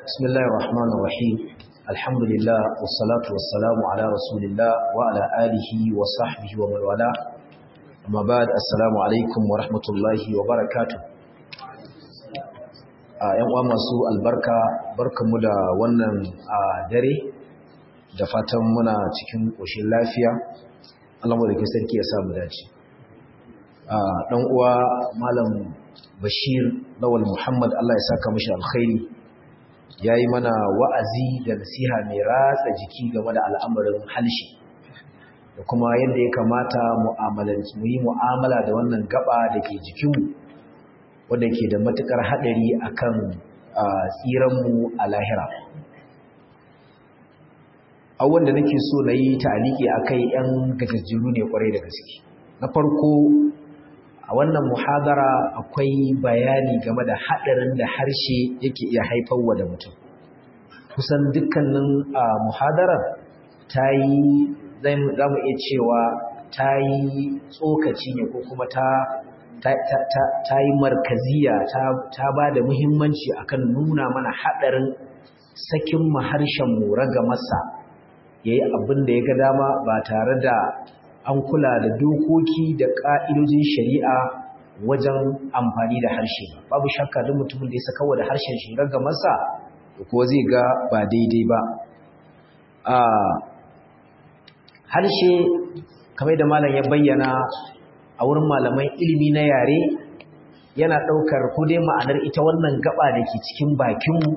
بسم الله الرحمن الرحيم الحمد لله والصلاة والسلام على رسول الله وعلى آله وصحبه ومن والاه أما بعد السلام عليكم ورحمة الله وبركاته ‘yan uwa masu albarka barkanmu da wannan dare da fatan muna cikin ƙoshin lafiya Allah da ke sarki ya samu dace ɗan uwa malam bashir lawal muhammad Allah ya saka mashi alkhairi ya yi mana wa'azi da nasiha mai ratsa jiki game da al'amarin halshi da kuma yadda ya kamata mu yi mu'amala da wannan gaba da ke jikinmu wanda ke da matuƙar haɗari a kan tsiranmu a lahira awon da nake so na yi ta'aliki a kai ‘yan gajajjiru ne kwarai da gaske na farko a wannan muhadara akwai bayani game da haɗarin da harshe yake iya haifarwa da mutum kusan dukkanin muhadarar ta yi za mu iya cewa ta yi tsokaci ne ko kuma ta ta yi markaziya ta ba da muhimmanci akan nuna mana haɗarin sakin maharshen mu raga masa ya yi abin da ya ga dama ba tare da an kula da dokoki da ƙa'idojin shari'a wajen amfani da harshe ba babu shakka duk mutumin da ya saka da harshen shi raga masa ko zai ga ba daidai ba harshe kamar da malam ya bayyana a wurin malaman ilimi na yare yana ɗaukar ko dai ma'anar ita wannan gaba da ke cikin bakinmu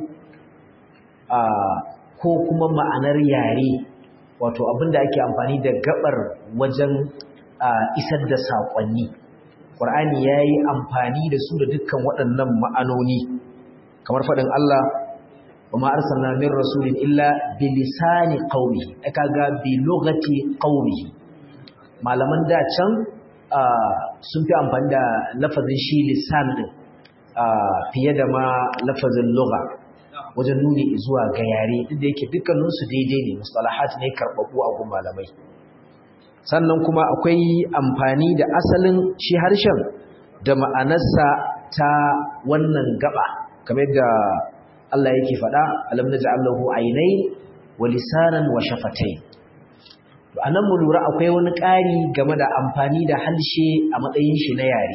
ko kuma ma'anar yare wato abinda ake amfani da gabar wajen isar da saƙonni ƙwar'ani ya yi amfani da su da dukkan waɗannan ma'anoni kamar faɗin Allah wa ma'arsana min rasulin illa bilisani qaumihi aka ga bi lugati qaumihi malaman da can sun fi amfani da lafazin shi lisan din fiye da ma lafazin lugha wajen nuni zuwa ga yare duk da yake dukkaninsu daidai ne mustalahat ne karɓaɓɓu a gun malamai sannan kuma akwai amfani da asalin shi harshen da ma'anarsa ta wannan gaba kamar da Allah yake faɗa alam naj'alahu aynay wa lisanan wa shafatayn a nan mu lura akwai wani ƙari game da amfani da harshe a matsayin shi na yare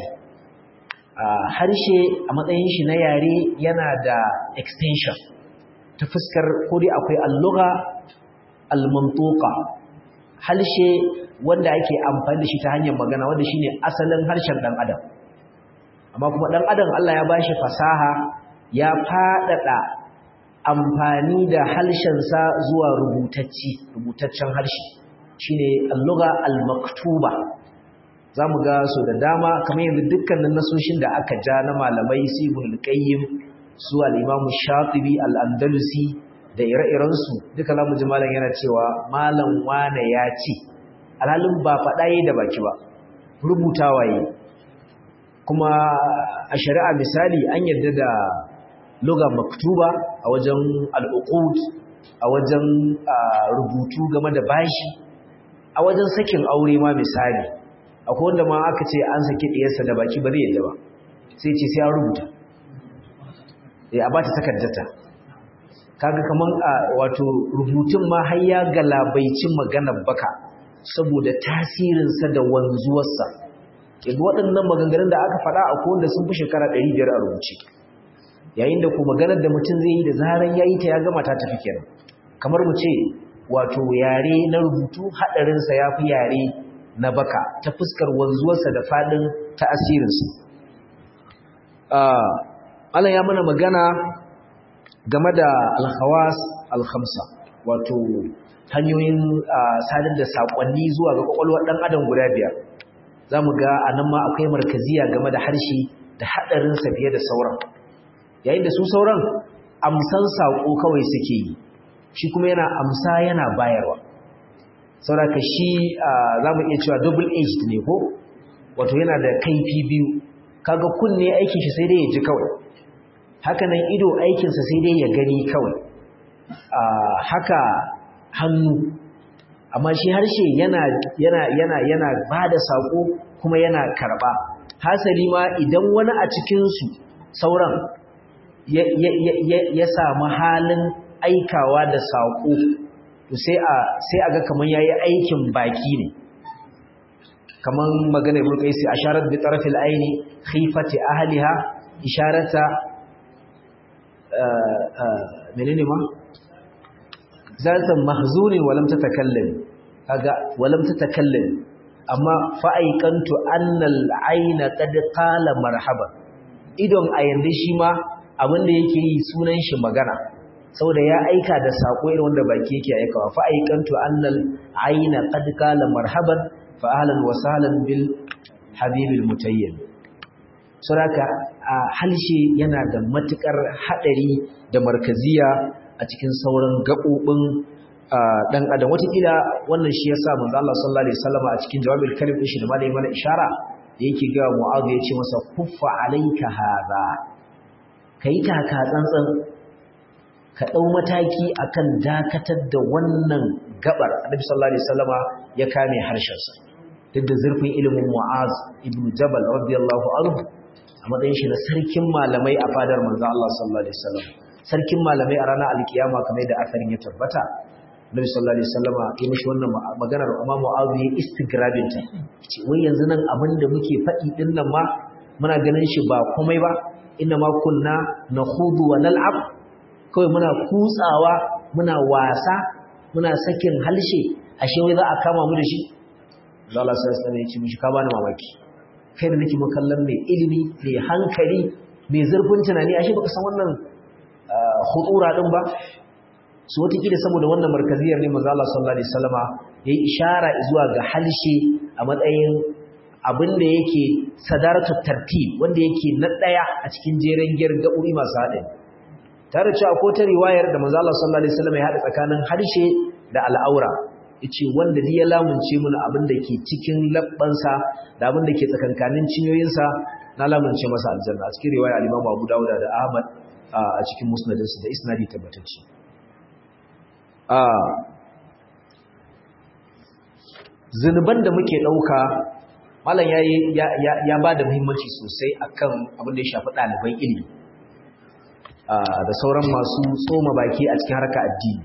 harshe a matsayin shi na yare yana da extension ta fuskar kodi akwai alluga almantuka harshe wanda ake amfani da shi ta hanyar magana wanda shine asalin harshen ɗan adam amma kuma ɗan adam Allah ya bashi fasaha ya faɗaɗa amfani da harshensa zuwa rubutacci rubutaccen harshe shine al-lugha al-maktuba zamu ga so da dama kamar yanzu dukkanin nasoshin da aka ja na malamai Ibn al-Qayyim su al-Imam Shatibi al-Andalusi da ire-iren su duka zamu ji malam yana cewa malam wane ya ce alhalin ba faɗa yi da baki ba rubutawa yi kuma a shari'a misali an yarda da lugha maktuba a wajen al-uqud a wajen rubutu game da bashi a wajen sakin aure ma misali akwai wanda ma aka ce an saki diyarsa da baki ba zai yadda ba sai ce sai an rubuta eh a bata takardata kaga kaman wato rubutun ma har ya galabaicin maganar baka saboda tasirin sa da wanzuwar sa yanzu waɗannan maganganun da aka faɗa akwai wanda sun fi shekara 500 a rubuce yayin da ko maganar da mutum zai yi da zaran yayi ta ya gama ta tafi kenan kamar mu ce wato yare na rubutu haɗarinsa ya fi yare na baka ta fuskar wanzuwarsa da faɗin ta'asirinsu. Allah ya mana magana game da alhawas alhamsa wato hanyoyin sadar da saƙonni zuwa ga ƙwaƙwalwar ɗan adam guda biyar za mu ga a nan ma akwai markaziya game da harshe da haɗarinsa fiye da sauran yayin da su sauran amsan saƙo kawai suke yi shi kuma yana amsa yana bayarwa sauraka shi za mu iya cewa double aged ne ko wato yana da kaifi biyu kaga kunne aikin shi sai dai ya ji kawai hakanan ido aikinsa sai dai ya gani kawai haka hannu amma shi harshe yana yana yana yana bada sako kuma yana karba hasali ma idan wani a cikin su sauran ya samu halin aikawa da saƙo to sai a sai aga kaman yayi aikin baki ne kaman magana ibn qaisi asharat bi tarafil aini khifati ahliha isharata menene ma zatan mahzunin walam tatakallam kaga walam tatakallam amma fa'aikantu annal aina qad qala marhaba idon a yanzu shi ma abinda yake yi sunan shi magana saboda ya aika da sako irin wanda baki yake aikawa fa'aikantu annal aina qad qala marhaban fa ahlan wa sahlan bil habibil mutayyib suraka halshe yana da matukar hadari da markaziya a cikin sauran gabobin dan adam watakila wannan shi yasa manzo Allah sallallahu alaihi wasallam a cikin jawabul kalim din shi da malai mana ishara da yake ga Mu'adh yace masa kuffa alayka hadha kai taka tsantsan ka dau mataki akan dakatar da wannan gabar Annabi sallallahu alaihi wasallama ya kame harshen sa duk da zurfin ilimin Mu'adh ibn Jabal radiyallahu anhu a matsayin shi na sarkin malamai a fadar manzo Allah sallallahu alaihi wasallam sarkin malamai a ranar alkiyama kamar da asarin ya tabbata Nabi sallallahu alaihi wasallama ya mishi wannan maganar Imam Mu'adh ya istigrabin ta ce wai yanzu nan abin da muke faɗi din nan ma muna ganin shi ba komai ba inna ma kunna nakhudu wa nal'ab kawai muna kutsawa muna wasa muna sakin halshe ashe wai za a kama mu da shi Allah sallallahu alaihi wasallam ya ce mishi ka bani mamaki kai da nake kallon mai ilimi mai hankali mai zurfin tunani ashe baka san wannan khutura din ba su watakila saboda wannan markaziyar ne manzo Allah sallallahu alaihi wasallama yayi ishara zuwa ga halshe a matsayin abin da yake sadaratu tartib wanda yake na daya a cikin jeren giyar gaɓoɓi masu haɗin tare cewa ko ta riwayar da manzo Allah sallallahu alaihi wasallama ya haɗa tsakanin harshe da al'aura yace wanda ya lamunce mana abin da ke cikin labbansa da abin da ke tsakankanin cinyoyinsa na lamunce masa aljanna a cikin riwaya al-Imam Abu Dawud da Ahmad a cikin musnadinsa da isnadi tabbatacce zunuban da muke ɗauka malam ya, ya, ya, ya ba da muhimmanci sosai akan abin da ya shafi ɗaliban ilimi da sauran masu tsoma baki a cikin harka addini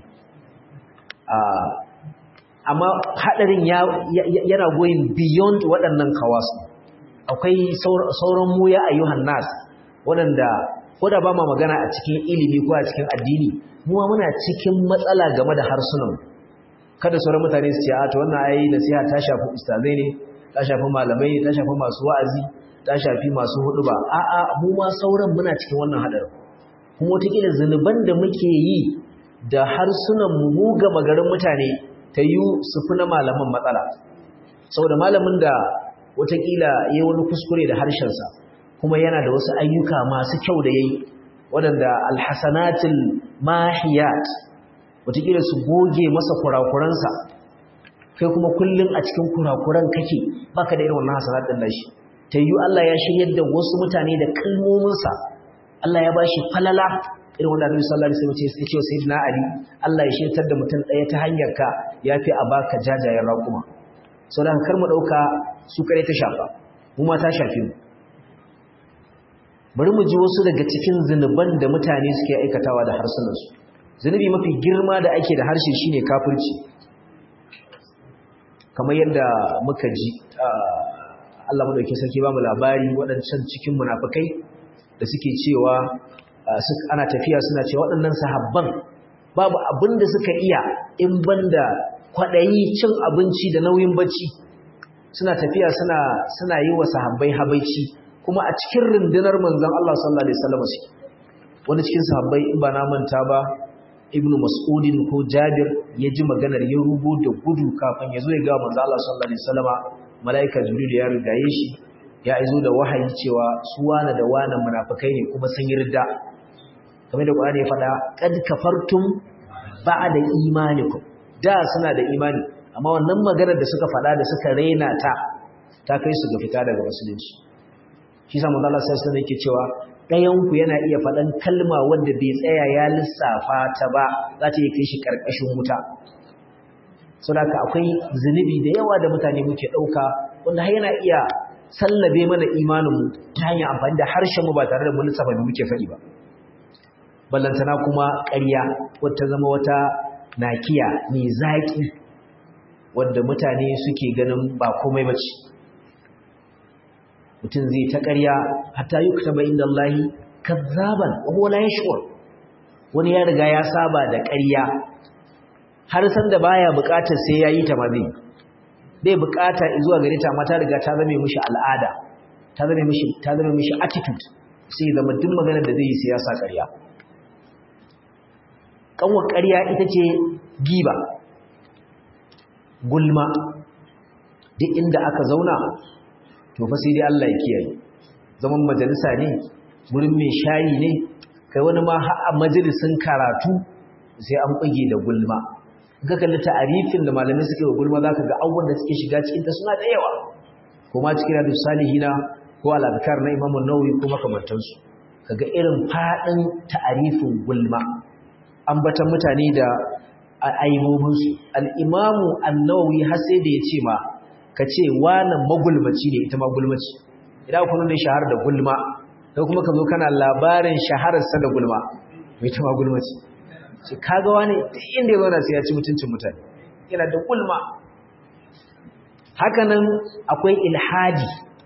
amma haɗarin yana goyin beyond waɗannan kawasu akwai sauran mu ya ayyuhan nas waɗanda ko da ba ma magana a cikin ilimi ko a cikin addini muwa muna cikin matsala game da harsunan kada sauran mutane su ce a to wannan ayi nasiha ta shafi ustazai ne ta shafi malamai ta shafi masu wa'azi ta shafi masu hudu ba a'a mu ma sauran muna cikin wannan hadarin kuma wataƙila zunuban da muke yi da harsunan mu mu ga magarin mutane ta yi su fi na malaman matsala saboda malamin da wataƙila ya yi wani kuskure da harshensa kuma yana da wasu ayyuka masu kyau da ya yi waɗanda alhassanatul mahiyat wataƙila su goge masa kurakuransa kai kuma kullum a cikin kurakuran kake baka da irin wannan hasanat ɗin nashi ta yi Allah ya shiryar da wasu mutane da kalmominsa Allah ya ba shi falala irin wanda Annabi sallallahu alaihi wasallam ya ce sayyidina Ali Allah ya shirtar da mutum ɗaya ta hanyar ka yafi a baka jajayen raƙuma saboda kar mu ɗauka su kare ta shafa mu ma ta shafe mu bari mu ji wasu daga cikin zunuban da mutane suke aikatawa da harsunansu zunubi mafi girma da ake da harshe shine kafirci kamar yadda muka ji Allah madaukakin sarki ba mu labari waɗancan cikin munafikai da suke cewa ana tafiya suna cewa waɗannan sahabban babu abin da suka iya in banda kwaɗayi cin abinci da nauyin bacci suna tafiya suna suna yi wa sahabbai habaici kuma a cikin rundunar manzon Allah sallallahu alaihi wasallam shi wani cikin sahabbai in ba na manta ba ibnu mas'udin ko jabir ya ji maganar ya rubo da gudu kafin ya zo ya ga manzon Allah sallallahu alaihi wasallam malaika jibril ya rigaye shi ya izo da wahayi cewa su wana da wana munafikai ne kuma sun yi ridda kamar da Qur'ani ya faɗa qad kafartum ba'da imanikum da suna da imani amma wannan maganar da suka faɗa da suka raina ta ta kai su ga fita daga musulunci shi sa manzo Allah sallallahu alaihi yake cewa ɗayan ku yana iya faɗan kalma wanda bai tsaya ya lissafa ta ba za ta yi kai shi karkashin wuta saboda akwai zunubi da yawa da mutane muke ɗauka wanda har yana iya sallabe mana imanin mu ta hanyar amfani da harshen mu ba tare da mun lissafa da muke faɗi ba ballantana kuma ƙarya wata zama wata nakiya mai zaƙi wadda mutane suke ganin ba komai bace mutum zai ta ƙarya hatta yuktaba inda Allah kazzaban wa huwa la yashur wani ya riga ya saba da ƙarya har san da baya buƙatar sai yayi ta ma zai bai buƙata zuwa gare ta amma ta riga ta zame mishi al'ada ta zame mishi ta zame mishi attitude sai zama duk maganar da zai yi sai ya sa ƙarya kanwar ƙarya ita ce giba gulma duk inda aka zauna to fa sai dai Allah ya kiyaye zaman majalisa ne gurin mai shayi ne kai wani ma har a majalisin karatu sai an bage da gulma ga kalli ta'arifin da malamai suke wa gulma zaka ga abubuwan da suke shiga cikin ta suna da yawa kuma cikin hadis salihina ko al-azkar na Imam an-Nawawi ko makamantansu kaga irin fadin ta'arifin gulma ambatan mutane da aibobin su al-Imam an-Nawawi har sai da ya ce ma ka ce wani magulmaci ne ita magulmaci idan kuma ne shahar da gulma sai kuma ka zo kana labarin shahararsa da gulma mai ta magulmaci ce kaga wani duk inda ya zauna sai ya ci mutuncin mutane yana da gulma hakanan akwai ilhadi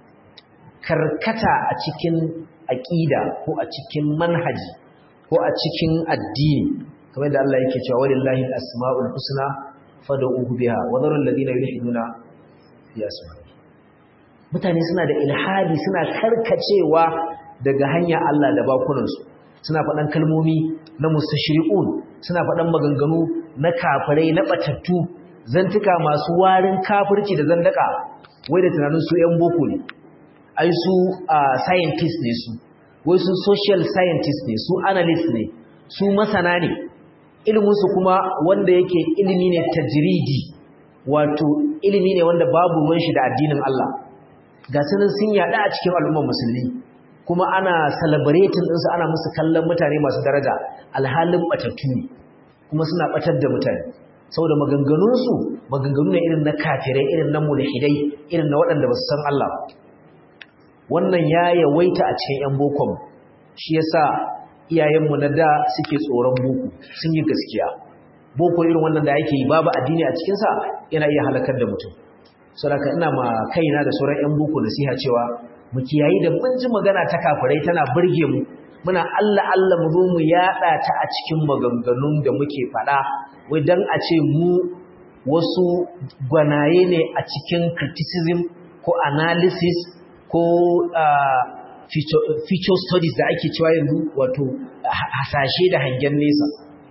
karkata a cikin aƙida ko a cikin manhaji ko a cikin addini kamar da Allah yake cewa walillahi al-asma'ul husna fad'uhu biha wa dharul ladina yulhiduna ya mutane suna da ilhadi suna karkacewa daga hanya Allah da bakunansu suna faɗan kalmomi na mustashri'un suna faɗan maganganu na kafirai na batattu zantuka masu warin kafirci da zandaka wai da tunanin su ƴan boko ne ai su scientist ne su wai su social scientist ne su analyst ne su masana ne iliminsu kuma wanda yake ilimi ne tajridi wato ilimi ne wanda babu ruwan shi da addinin Allah ga sunan sun yada a cikin al'ummar musulmi kuma ana celebrating ɗinsu ana musu kallon mutane masu daraja alhalin batattu ne kuma suna batar da mutane saboda maganganunsu maganganu ne irin na kafirai irin na mulhidai irin na waɗanda ba su san Allah ba wannan ya yawaita a cikin 'yan bokon shi yasa iyayenmu na da suke tsoron boko sun yi gaskiya boko irin wannan da yake yi babu addini a cikinsa yana iya halakar da mutum saboda ina ma kaina da sauran 'yan boko nasiha cewa mu kiyayi da mun ji magana ta kafirai tana burge mu muna Allah Allah mu zo mu yada ta a cikin maganganun da muke faɗa wai dan a ce mu wasu gwanaye ne a cikin criticism ko analysis ko feature studies da ake cewa yanzu wato hasashe da hangen nesa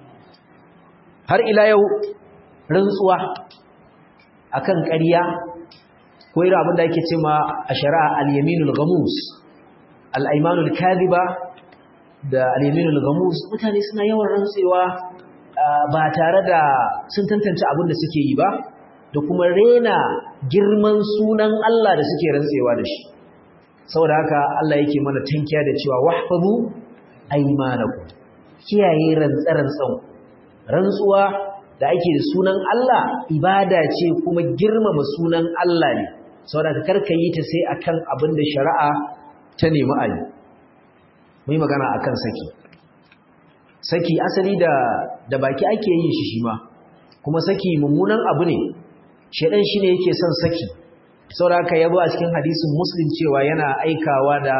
har ila yau rantsuwa akan ƙarya ko irin abin da ake ce ma a shari'a al-yaminul ghamus al-aymanul kadhiba da al-yaminul ghamus mutane suna yawan rantsewa ba tare da sun tantance abin da suke yi ba da kuma rena girman sunan Allah da suke rantsewa da shi saboda haka Allah yake mana tankiya da cewa wahfazu aymanakum kiyaye rantsarantsan rantsuwa da ake da sunan Allah ibada ce kuma girmama sunan Allah ne saboda ka karka yi ta sai akan abin da shari'a ta nemi a yi mai magana akan saki saki asali da da baki ake yin shi shi ma kuma saki mummunan abu ne shedan shine yake son saki saboda haka yabo a cikin hadisin muslim cewa yana aikawa da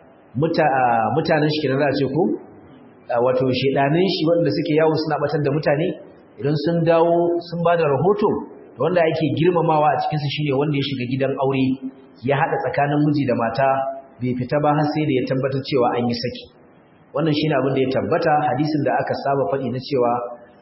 mutanen shi kenan za a ce ko wato shedanin shi wanda suke yawo suna batar da mutane idan sun dawo sun ba da rahoto wanda ake girmamawa a cikinsu shine wanda ya shiga gidan aure ya haɗa tsakanin miji da mata bai fita ba har sai da ya tabbatar cewa an yi saki wannan shine abin da ya tabbata hadisin da aka saba faɗi na cewa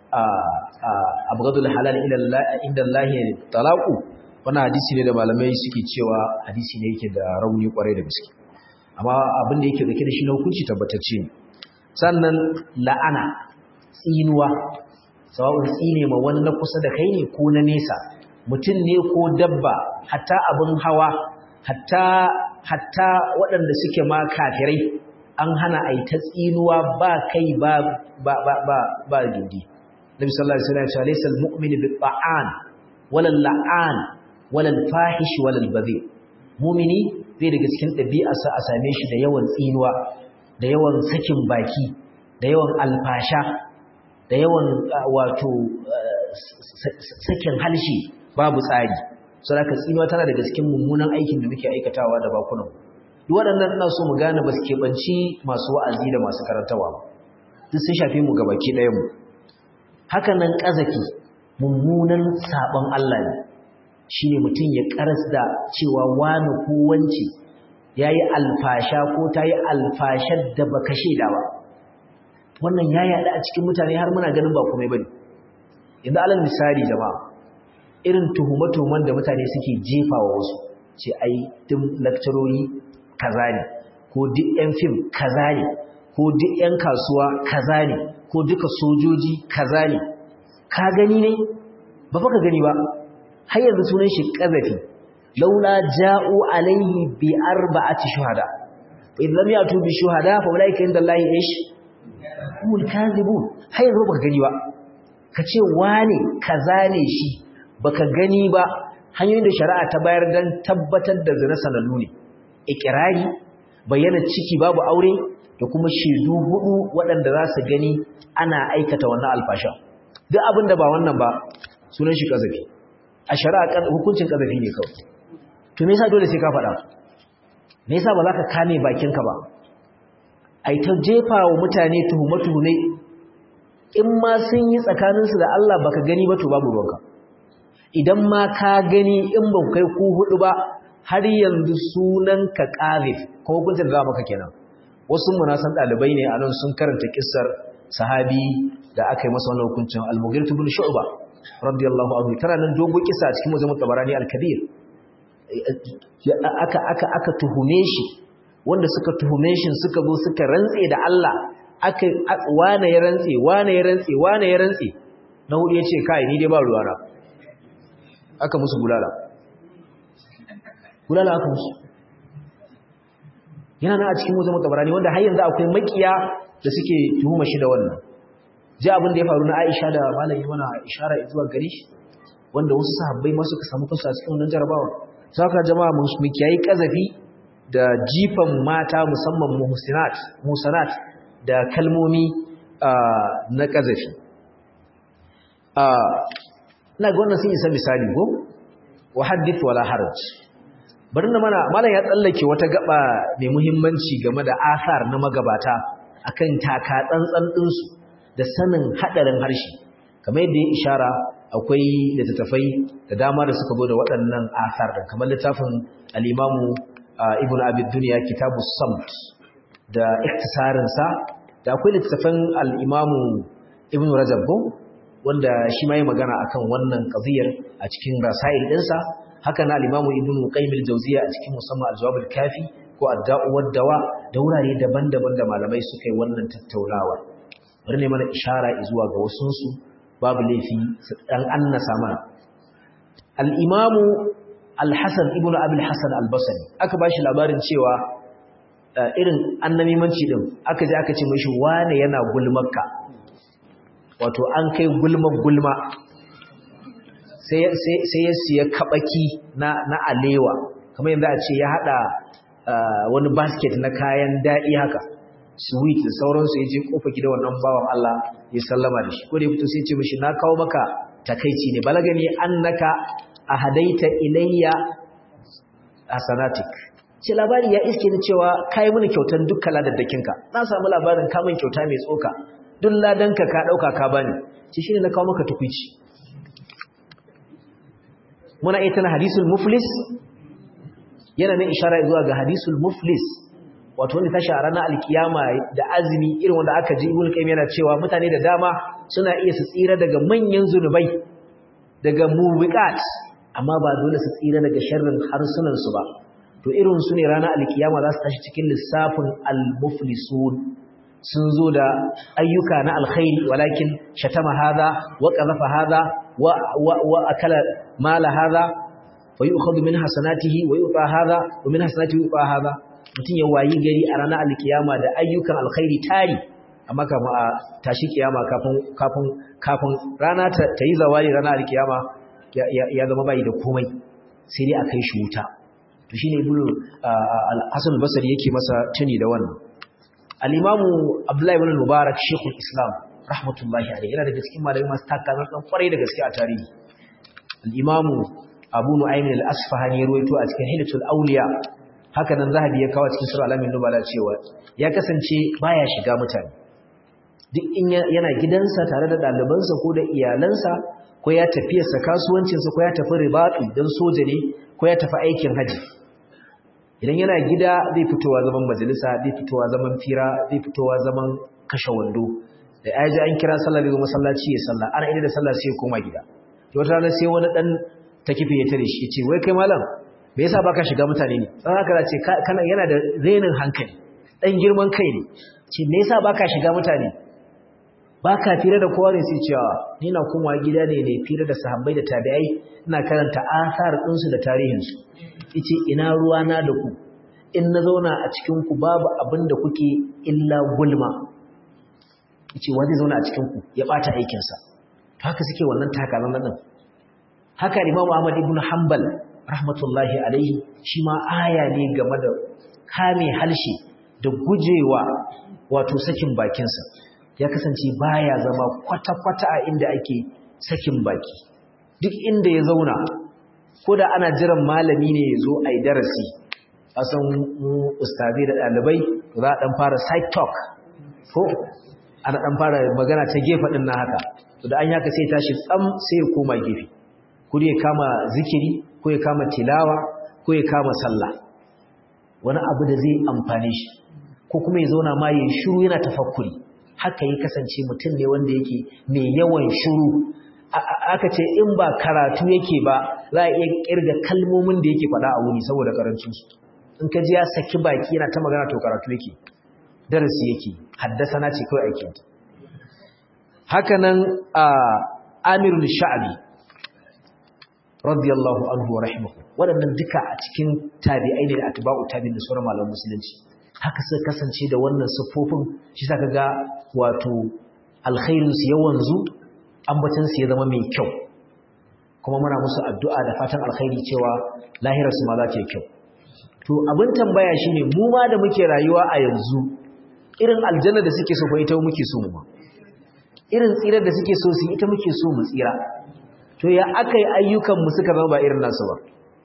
abghadul halal ila inda Allah talaqu wannan hadisi ne da malamai suke cewa hadisi ne yake da rauni kwarai da gaske amma abin da yake dauke da shi na hukunci tabbatacce ne sannan la'ana tsinuwa sawa'un tsine ma wani na kusa da kai ne ko na nesa mutum ne ko dabba hatta abin hawa hatta hatta waɗanda suke ma kafirai an hana a yi ta tsinuwa ba kai ba ba ba ba ba gindi nabi sallallahu alaihi wasallam ya ce laysa al-mu'min bi ta'an wala la'an wala al-fahish wala al-badhi mu'mini zai daga cikin ɗabi'arsa a same shi da yawan tsinuwa da yawan sakin baki da yawan alfasha da yawan wato sakin halshi babu tsari saboda tsinuwa tana daga cikin mummunan aikin da muke aikatawa da bakunan duk waɗannan ina so mu gane ba su keɓanci masu wa'azi da masu karantawa ba duk sun shafi mu gabaki ɗayan mu haka nan ƙazafi mummunan saɓon Allah ne shi ne mutum ya karas da cewa wani ko wance ya yi alfasha ko ta yi alfashar da baka shaida ba wannan ya yaɗa a cikin mutane har muna ganin ba kuma ba ne yanzu alal misali jama'a irin tuhume-tuhumen da mutane suke jefa wa wasu ce ai duk lakcarori kaza ne ko duk 'yan fim kaza ne ko duk 'yan kasuwa kaza ne ko duka sojoji kaza ne ka gani ne ba fa ka gani ba har yanzu sunan shi qazafi laula ja'u alaihi bi arba'ati shuhada fa idan lam yatu bi shuhada fa ulaika inda Allah ish humul kadhibun har yanzu baka gani ba kace wane kaza ne shi baka gani ba hanyoyin da shari'a ta bayar dan tabbatar da zina sanannu ne ikrari bayyana ciki babu aure da kuma shaidu hudu waɗanda za su gani ana aikata wannan alfasha duk abin da ba wannan ba sunan shi kazafi a shari'a hukuncin kazafi ne kawai to me yasa dole sai ka faɗa me yasa ba za ka kame bakinka ba ai ta jefa wa mutane tuhume-tuhume in ma sun yi tsakaninsu da Allah baka gani ba to babu ruwanka idan ma ka gani in ba kai ku hudu ba har yanzu sunan ka qazif ko hukuncin da maka kenan wasu munasan dalibai ne anan sun karanta kissar sahabi da aka yi masa wannan hukuncin al-mughirah ibn shu'ba radiyallahu anhu tana nan dogo kisa cikin mujam tabarani al-kabir aka aka aka tuhume shi wanda suka tuhume shi suka zo suka rantse da Allah aka wane ya rantse wane ya rantse wane ya rantse na hudu yace kai ni dai ba ruwana aka musu bulala bulala aka musu yana nan a cikin mujam tabarani wanda har yanzu akwai makiya da suke tuhuma shi da wannan ji abin da ya faru na Aisha da malami mana ishara zuwa gare shi wanda wasu sahabbai ma suka samu kansu a cikin wannan jarabawa saka jama'a mu kiyayi kazafi da jifan mata musamman muhsinat musanat da kalmomi na kazafi ina ga wannan sun isa misali go wa hadith wala haraj bari na mana malam ya tsallake wata gaba mai muhimmanci game da asar na magabata akan taka tsantsan ɗinsu da sanin haɗarin harshe kamar yadda ya ishara akwai littattafai da dama da suka zo da waɗannan asar da kamar littafin al'imamu ibn abid duniya kitabu samt da iktisarinsa da akwai littattafan al'imamu ibn rajab wanda shi ma yi magana akan wannan ƙaziyar a cikin rasail ɗinsa haka na al'imamu ibn qaymil jauziya a cikin musamman aljawabul kafi ko adda'u waddawa da wurare daban-daban da malamai suka yi wannan tattaunawa bari ne mana ishara zuwa ga wasunsu babu laifi su dan annasa mana al-imamu al-hasan ibn abul hasan al-basri aka bashi labarin cewa irin annamimanci din aka je aka ce mishi wane yana gulmarka wato an kai gulma gulma sai sai ya siya kabaki na na alewa kamar yanda a ce ya hada wani basket na kayan daɗi haka sweet da sauransu ya je kofa gida wannan bawan Allah ya sallama da shi ko da ya fito sai ce mishi na kawo maka takaici ne balagani annaka ahadaita ilayya hasanatik ce labari ya iske ni cewa kai mini kyautan dukkan ladaddakinka na samu labarin ka min kyauta mai tsoka duk ladanka ka dauka ka bani ce shine na kawo maka tukuici muna ita na hadisul muflis yana nan ishara zuwa ga hadisul muflis wato wanda tashi a ranar alkiyama da azumi irin wanda aka ji ibn qayyim yana cewa mutane da dama suna iya su tsira daga manyan zunubai daga mubiqat amma ba dole su tsira daga sharrin harsunan su ba to irin su ne ranar alkiyama za su tashi cikin lissafin al-muflisun sun zo da ayyuka na alkhairi walakin shatama hadha wa qadhafa hadha wa wa akala mala hadha wa yu'khadhu min hasanatihi wa yu'ta hadha wa min hasanatihi yu'ta hadha mutun ya wayi gari a ranar alkiyama da ayyukan alkhairi tari amma kafin a tashi kiyama kafin kafin kafin rana ta yi zawali ranar alkiyama ya zama bai da komai sai dai a kai shi wuta to shine ibnu al-hasan al-basri yake masa tuni da wannan al-imamu abdullahi ibn mubarak shekul islam rahmatullahi alaihi yana daga cikin malamai masu takazan dan kwarai da gaske a tarihi al-imamu abu nu'aym al-asfahani ruwaito a cikin hilatul awliya haka nan zahabi ya kawo cikin sura alamin nubala cewa ya kasance baya shiga mutane duk in yana gidansa tare da ɗalibansa ko da iyalansa ko ya tafiyarsa kasuwancinsa ko ya tafi ribaɗi don soja ne ko ya tafi aikin haji idan yana gida zai fitowa zaman majalisa zai fitowa zaman fira zai fitowa zaman kashe wando da ya ji an kira sallah zai zo masallaci ya sallah ana ida da sallah sai ya koma gida to wata rana sai wani dan takife ya tare shi ya ce wai kai malam me yasa baka shiga mutane ne dan haka ce kana yana da renin hankali dan girman kai ne ce me yasa baka shiga mutane baka fira da kowa ne sai cewa ni na kuma gida ne ne fira da sahabbai da tabi'ai ina karanta asar ɗinsu da tarihinsu yace ina ruwa na da ku in na zauna a cikin ku babu abin da kuke illa gulma yace wanda zauna a cikin ku ya bata aikin sa haka suke wannan takalan nan haka Imam Ahmad ibn Hanbal rahmatullahi alaihi shi ma aya ne game da kame halshe da gujewa wato sakin bakinsa ya kasance baya zama kwata-kwata a inda ake sakin baki duk inda ya zauna ko da ana jiran malami ne ya zo a yi darasi a san ustazi da ɗalibai za a ɗan fara side talk ko ana ɗan fara magana ta gefe ɗin na haka to da an yaka sai tashi tsam sai ya koma gefe ko ya kama zikiri ko ya kama tilawa ko ya kama sallah wani abu da zai amfane shi ko kuma ya zauna ma ya shiru yana tafakkuri haka ya kasance mutum ne wanda yake mai yawan shiru aka ce in ba karatu yake ba za a iya kirga kalmomin da yake faɗa a wuni saboda karancinsu in ka ji ya saki baki yana ta magana to karatu yake darasi yake haddasa na ce kawai aikin haka nan a amirul sha'abi radiyallahu anhu wa rahimahu waɗannan duka a cikin tabi'ai ne da atba'u tabi'in da sauran malaman musulunci haka suka kasance da wannan siffofin shi sa ga wato alkhairin su ya wanzu ambacin su ya zama mai kyau kuma muna musu addu'a da fatan alkhairi cewa lahirar su ma za ta yi kyau to abin tambaya shine mu ma da muke rayuwa a yanzu irin aljanna da suke so fa ita muke so mu ma irin tsirar da suke so su ita muke so mu tsira to ya akai ayyukan mu suka zama ba irin nasu ba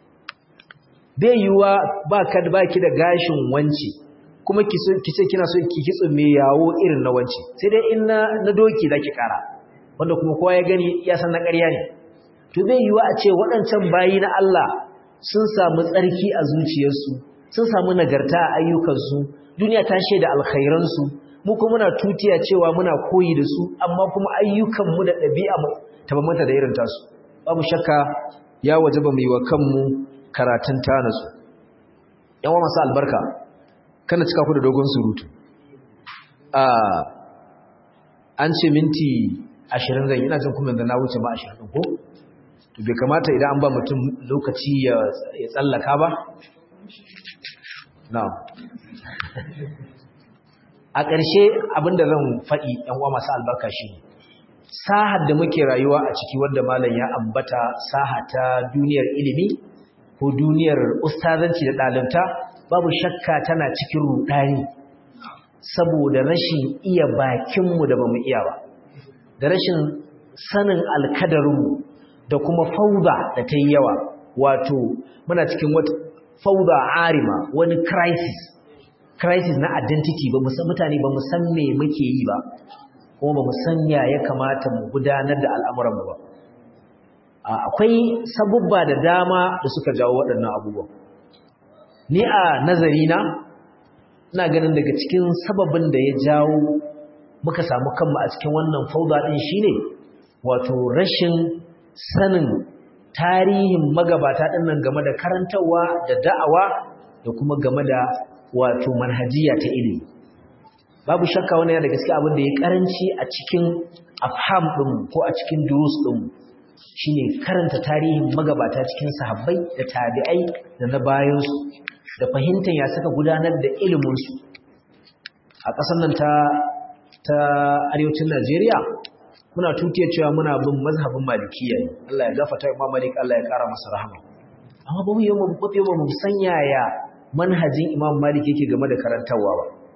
bai yiwuwa ba ka ba ki da gashin wanci kuma ki ce kina so ki kitso mai yawo irin na wanci sai dai in na, na doki zaki kara wanda kuma kowa ya gani ya san na ƙarya ne to bai yiwuwa a ce waɗancan bayi na Allah sun samu tsarki a zuciyarsu sun samu nagarta a ayyukansu duniya ta shaida alkhairansu mu kuma muna tutiya cewa muna koyi da su amma kuma ayyukanmu da ɗabi'a mu tabbata da irin tasu babu shakka ya wajaba mu yi wa kanmu karatun tanasu yawa masu albarka kana cika ku da dogon surutu an ce minti ashirin zai ina jin kuma da na wuce ma ashirin ko to bai kamata idan an ba mutum lokaci ya tsallaka ba na a ƙarshe abinda zan faɗi ɗan uwa masu albarka shi ne sahar da muke rayuwa a ciki wanda malam ya ambata saha ta duniyar ilimi ko duniyar ustazanci da ɗalibta babu shakka tana cikin rudani saboda rashin iya bakinmu da bamu iya ba da rashin sanin alkadarinmu da kuma fauda da ta yi yawa wato muna cikin wata fauda arima wani crisis crisis na identity ba mutane ba mu san me muke yi ba kuma ba mu san ya ya kamata mu gudanar da al'amuranmu ba akwai sabubba da dama da suka jawo waɗannan abubuwan ni a nazarina ina ganin daga cikin sababin da ya jawo muka samu kanmu a cikin wannan fauda ɗin shine wato rashin sanin tarihin magabata ɗin nan game da karantarwa da da'awa da kuma game da wato manhajiya ta ilimi babu shakka wani yana da gaske abin da ya karanci a cikin afham ɗin ko a cikin durus ɗin shine karanta tarihin magabata cikin sahabbai da tabi'ai da na bayansu da fahimtar ya suka gudanar da iliminsu a ƙasar nan ta ta arewacin Najeriya muna tutiyar cewa muna bin mazhabin malikiya ne Allah ya gafarta Imam Malik Allah ya ƙara masa rahama amma ba mu yi mu ba mu san yaya manhajin Imam Malik yake game da karantawa ba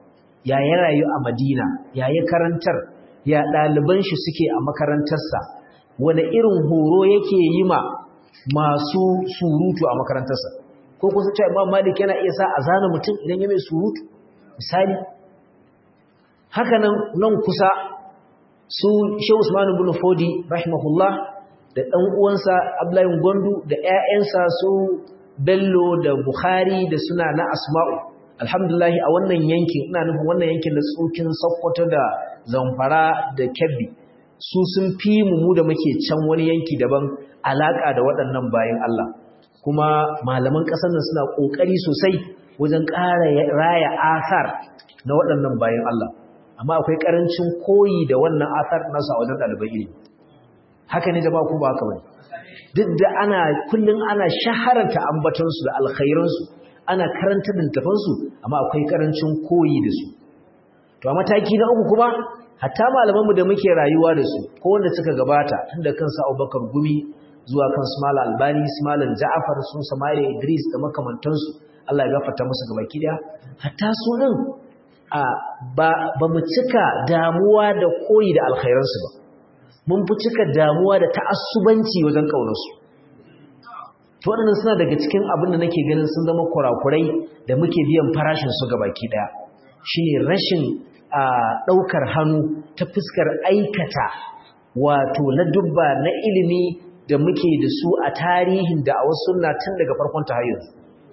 ya ya rayu a Madina ya ya karantar ya ɗaliban shi suke a makarantarsa wani irin horo yake yi ma masu surutu a makarantarsa ko kusa cewa Imam Malik yana iya sa a zana mutum idan ya mai surutu misali haka nan nan kusa su Shehu Usman ibn Fodi rahimahullah da ɗan uwansa Abdullahi Gondu da ƴaƴansa su Bello da Bukhari da suna na Asma'u alhamdulillah a wannan yankin ina nufin wannan yankin da tsokin Sokoto da Zamfara da Kebbi su sun fi mu mu da muke can wani yanki daban alaka da waɗannan bayan Allah kuma malaman ƙasar nan suna ƙoƙari sosai wajen ƙara raya asar na waɗannan bayan Allah amma akwai ƙarancin koyi da wannan asar nasu a wajen ɗaliban ilimi haka ne jama'a ko ba haka bane duk da ana kullun ana shahararta ambatansu da alkhairansu ana karanta littafansu amma akwai ƙarancin koyi da su to a mataki na uku kuma hatta malamanmu da muke rayuwa da su ko wanda suka gabata tunda kansu Abubakar Gumi zuwa kan su Malam Albani su Malam Ja'far sun Samari Idris da makamantansu Allah ya gafarta musu gabaki daya hatta su din a ba ba mu cika damuwa da koyi da alkhairansu ba mun fi cika damuwa da ta'assubanci wajen kaunarsu to waɗannan suna daga cikin abin da nake ganin sun zama kurakurai da muke biyan farashin su gabaki daya shine rashin a ɗaukar hannu ta fuskar aikata wato na dubba na ilimi da muke da su a tarihin da a wasu na tun daga farkon ta yanzu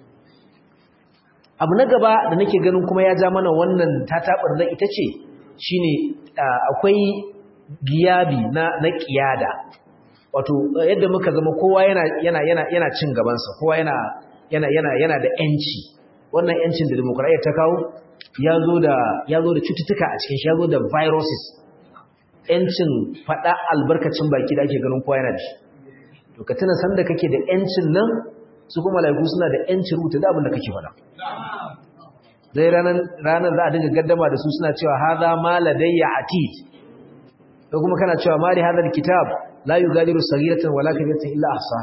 abu na gaba da nake ganin kuma ya ja mana wannan tatabar na ita ce shine akwai giyabi na na kiyada wato yadda muka zama kowa yana yana yana yana cin gabansa kowa yana yana yana yana da yanci wannan yancin da demokradiyya ta kawo ya zo da ya zo da cututtuka a cikin shi ya zo da viruses yancin faɗa albarkacin baki da ake ganin kowa yana da shi to ka tuna sanda kake da yancin nan su kuma malaiku suna da yancin rubuta da abin da kake faɗa zai ranar ranar za a dinga gaddama da su suna cewa hadha ma ladayya atid ko kuma kana cewa mali hadha alkitab la yugadiru saghiratan wala kabiratan illa ahsa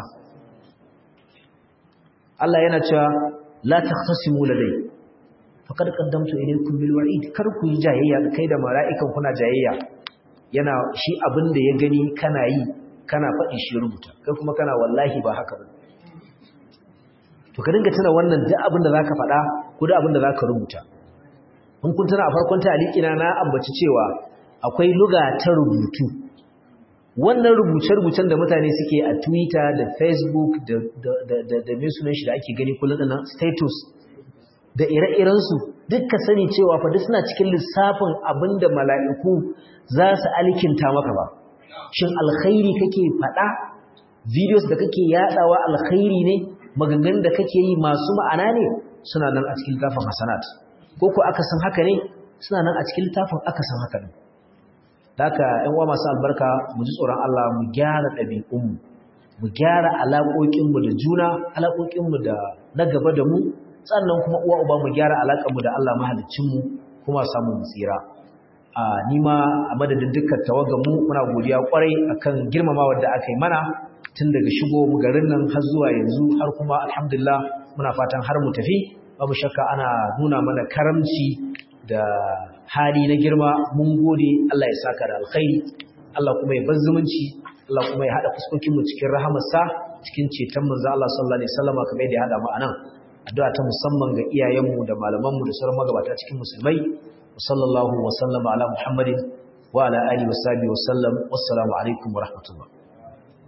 Allah yana cewa la takhtasimu ladayya faqad qaddamtu ilaykum bil wa'id kar ku yi jayayya kai da mala'ikan kuna jayayya yana shi abin da ya gani kana yi kana faɗi shi rubuta kai kuma kana wallahi ba haka ba to ka dinga tuna wannan duk abin da zaka faɗa ko duk abin da zaka rubuta in kun tuna a farkon ta'alikina na ambaci cewa akwai luga ta rubutu wannan rubuce-rubucen da mutane suke a Twitter da Facebook da da da da me sunan shi da ake gani kullun nan status da ire-irensu duk sani cewa fa duk suna cikin lissafin abinda mala'iku za su alkinta maka ba shin alkhairi kake faɗa videos da kake yadawa alkhairi ne maganganun da kake yi masu ma'ana ne suna nan a cikin littafin hasanat ko ko aka san haka ne suna nan a cikin littafin aka san haka ne haka ƴan uwa masu albarka mu ji tsoron Allah mu gyara ɗabi'unmu mu gyara alaƙoƙinmu da juna alaƙoƙinmu da na gaba da mu sannan kuma uwa uba mu gyara alaƙarmu da Allah mahaliccinmu kuma samu mu tsira a nima a madadin dukkan tawaganmu muna godiya kwarai akan girmamawar da aka yi mana tun daga shigo mu garin nan har zuwa yanzu har kuma alhamdulillah muna fatan har mu tafi babu shakka ana nuna mana karamci da hali na girma mun gode Allah ya saka da alkhairi Allah kuma ya bar zumunci Allah kuma ya hada fuskokin mu cikin rahamarsa cikin ceton manzo Allah sallallahu alaihi wasallam kamar yadda ya hada mu anan addu'a ta musamman ga iyayenmu da malamanmu da sauran magabata cikin musulmai sallallahu wa sallama ala muhammadin wa ala alihi wa sahbihi wa sallam wassalamu alaikum wa rahmatullah